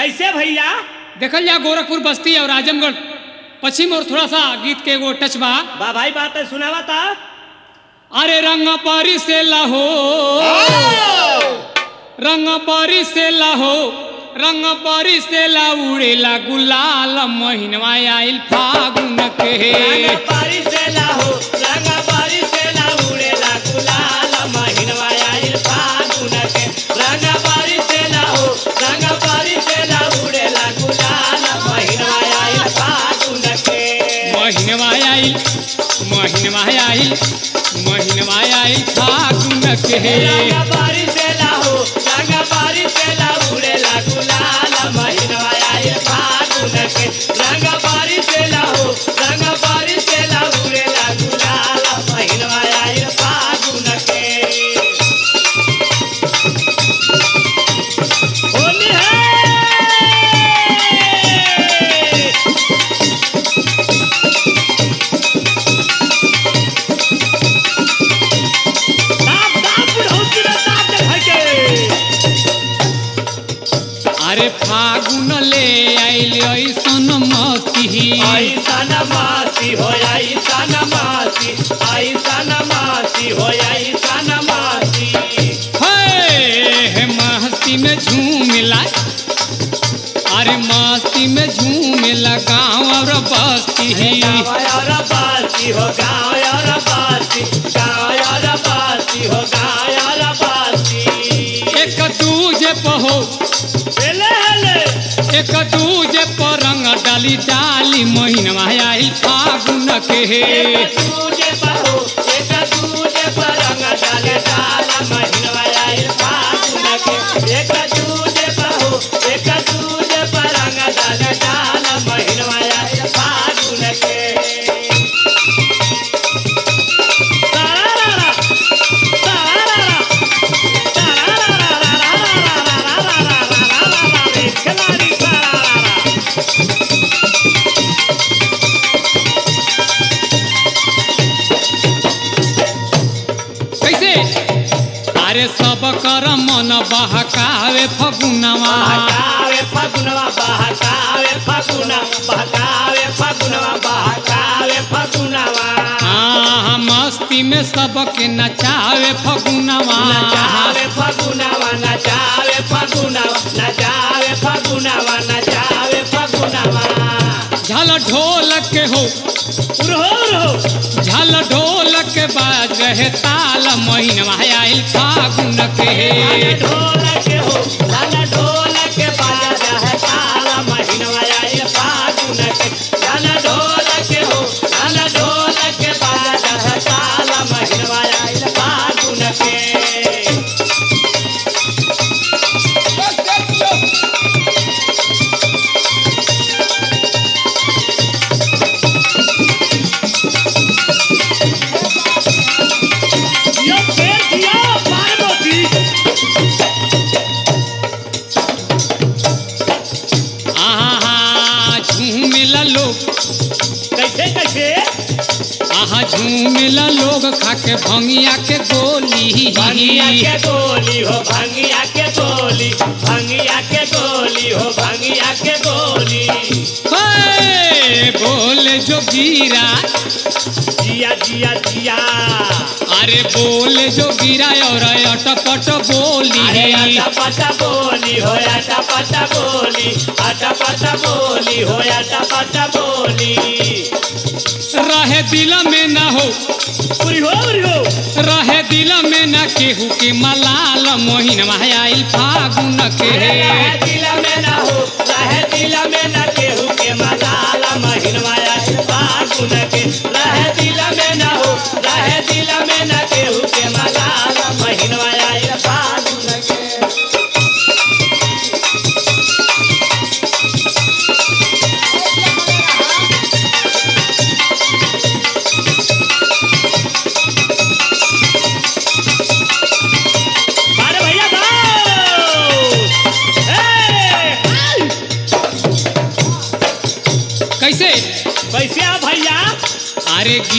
कैसे भैया देखल जा गोरखपुर बस्ती और आजमगढ़ पश्चिम और थोड़ा सा गीत के एगो टच बा बा भाई बात है सुनावा था अरे रंग पारी से लाहो रंग पारी से लाहो रंग पारी से ला उड़ेला गुलाल महीनवा आइल फागुन के रंग बारिश से लाहो रंग बारिश से ला उड़ेला गुलाल महीनवा आइल फागुन के रंग बारिश से लाहो रंग बारिश से ला उड़ेला गुलाल महीनवा आइल फागुन के महीनवा आइल महीनवा आइल महीनवा आइल फागुन के रंग बारिश से लाहो रंग बारिश से ला उड़ेला गुलाल महीनवा आइल फागुन के रंग बारिश से लाहो रंग बारिश से ला उड़ेला गुलाल महीनवा आइल फागुन के होली है दाब दाब बुढ़ौती रे दाब दे भाई के अरे फागुन ले आइल ऐसन मती ऐसा नमासी हो ऐसा नमासी ऐसा नमासी हो ऐसा नमासी हे मस्ती में झूमिला अरे मस्ती में झूमिला गाँव और बस्ती गाँव और बासी हो गाँव और बासी गाँव और बासी हो गाँव और बासी एक दूजे पहो हेले हेले एक दूजे पर रंग डाली डाली महीनवा आइल फागुन के एक दूजे पर हो एक दूजे पर रंग डाले डाला महीनवा आइल फागुन के एक दूजे पर हो एक दूजे पर रंग डाले डाला महीनवा आइल फागुन के तारारा तारारा तारारा रे खिलाड़ी तारारा कैसे अरे सब कर मन बहकावे फगुनवा बहकावे फगुनवा बहकावे फगुना बहकावे फगुनवा बहकावे फगुनवा हाँ मस्ती में सबके नचावे फगुनवा नचावे फगुनवा नचावे फगुनवा नचावे फगुनवा नचावे फगुनवा झल ढोल के हो उरहो उरहो झल ढोल के बाज रहे ताल महीनवा आइल फागुन के लाल ढोल के हो लाल ढोल के बाजा है ताला महीनवा आइल फागुन के लाल ढोल के हो लाल ढोल के बाजा है ताला महीनवा आइल फागुन के दिया फेर दिया पार्वती आहा झूमिला लोग कैसे कैसे आहा झूमिला लोग खाके भंगिया के गोली भंगिया के गोली हो भंगिया के गोली भंगिया के गोली हो भंगिया के गोली हे, बोले जो गिरा जिया जिया जिया अरे बोले जो गिरा और अटपट बोली अरे आटा पाटा बोली हो आटा पाटा बोली आटा पाटा बोली हो आटा पाटा बोली रहे दिल में ना हो उरी हो उरी हो रहे दिल में ना केहू के मलाल मोहिन आइल फागुन के रहे दिल में ना हो रहे दिल में ना केहू के मलाला महिनवाया फागुन के रहे दिल में ना हो रहे दिल में ना केहू के मलाला महिनवाया फागुन के बारे भैया बाओ! ए!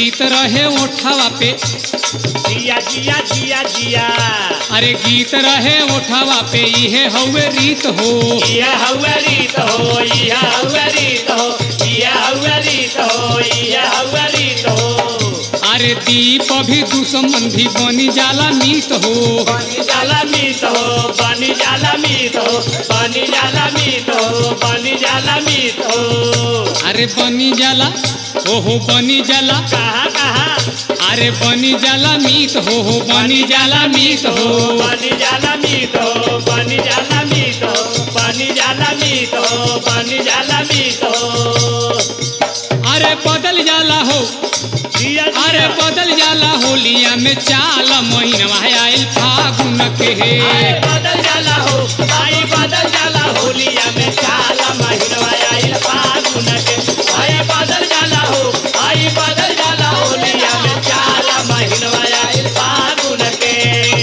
गीत रहे ओठवा पे जिया जिया जिया जिया अरे गीत रहे ओठवा पे इहे हवे रीत हो इया हवा रीत हो इया हवा रीत हो इया हवा रीत हो इया हवा रीत हो अरे दीप भी दुश्मन भी बनी जाला मीत हो बनी जाला मीत हो बनी जाला मीत हो बनी जाला मीत हो बनी जाला मीत हो अरे बनी जाला ओहो बनी जाला कहा कहा अरे बनी जाला मीत हो हो बनी जाला मीत हो बनी जाला मीत हो बनी जाला मीत हो बनी जाला मीत हो बनी जाला मीत हो अरे बदल जाला हो जिया अरे जिया बदल जाला होलिया में चाल महीनवा आयल फागुन के आए बदल जाला हो आई बदल जाला होलिया में काला महीनवा आइल फागुन के आए बदल जाला हो आई बदल जाला होलिया में काला महीनवा आइल फागुन के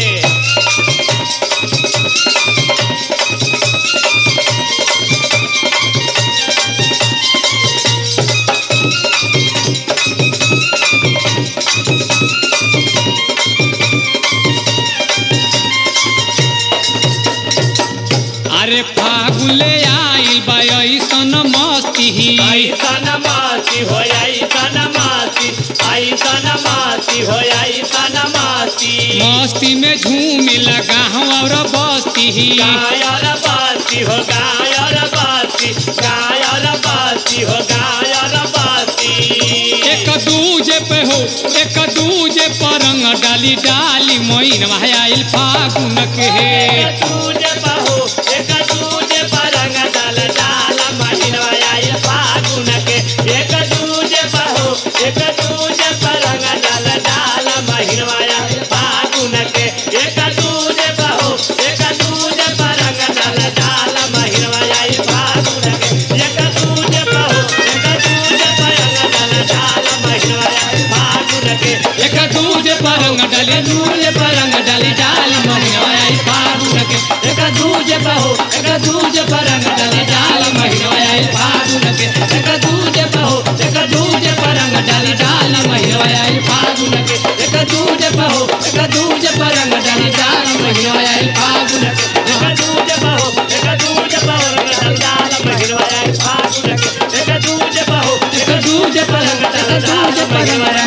अरे फागुले आइल बा ऐसन मस्ती ऐसन मासी हो ऐसन मासी ऐसन मासी हो ऐसन मासी मस्ती में झूमे लगा और बस्ती गायर बासी हो गायर बासी गायर बासी हो गायर बासी एक दूजे पे हो एक दूजे पर रंग डाली डाली मोइन आयल फागुन के एक दूजे बहो एक दूजे पर रंग डाल डाल महीनवा आइल फागुन के एक दूजे बहो एक दूजे पर रंग डाल डाल महीनवा आइल फागुन के एक दूजे बहो एक दूजे पर रंग डाल डाल महीनवा आइल फागुन के एक दूजे बहो एक दूजे पर रंग डाल डाल महीनवा आइल फागुन के एक दूजे पर रंग डाली दूजे पर रंग डाली डाली मोइन आयल फागुन के एक दूजे पर हो एक दूजे पर रंग डाली डाली मोइन आयल फागुन के एक दूजे पर हो एक दूजे पर रंग डाली डाली मोइन आयल फागुन के एक दूजे पर हो एक दूजे पर रंग डाली डाली मोइन आयल फागुन के एक दूजे बहो एक दूजे बहो रंग डाल महीनवा आइल फागुन के एक दूजे बहो एक दूजे पर रंग डाली दूजे पर रंग